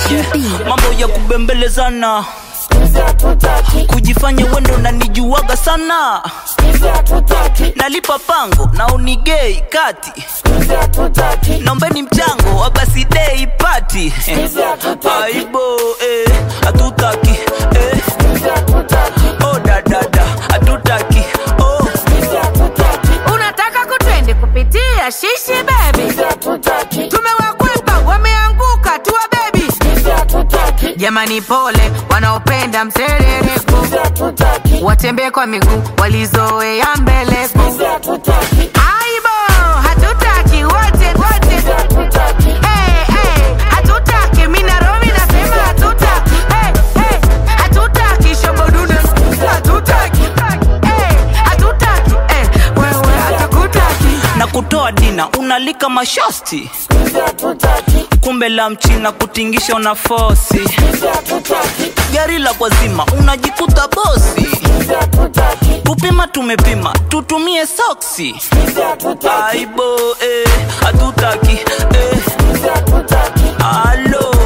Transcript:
yeah. mambo ya kubembelezana kujifanya wendo nanijuaga sana nalipa pango na unigei kati naombeni mchango wa basidei pati aibo eh, hatutaki eh. oh, dadada hatutaki oh. unataka kutwende kupitia shishi bebi tumewakwepa wameanguka tuwa bebi jamani pole wanaopenda mserereko watembee kwa miguu walizoea mbeleko aibo hatutaki wote wote hey, hey, hatutaki minaromi nasema hatutaki hey, hey, hatutaki shobodune hatutaki hey, hatutaki hey, wewe hatakutaki na kutoa dina unalika mashosti kumbe la mchina kutingisha una fosi gari la kwazima unajikuta bosi kupima tumepima tutumie soksi aibo eh, hatutaki eh. alo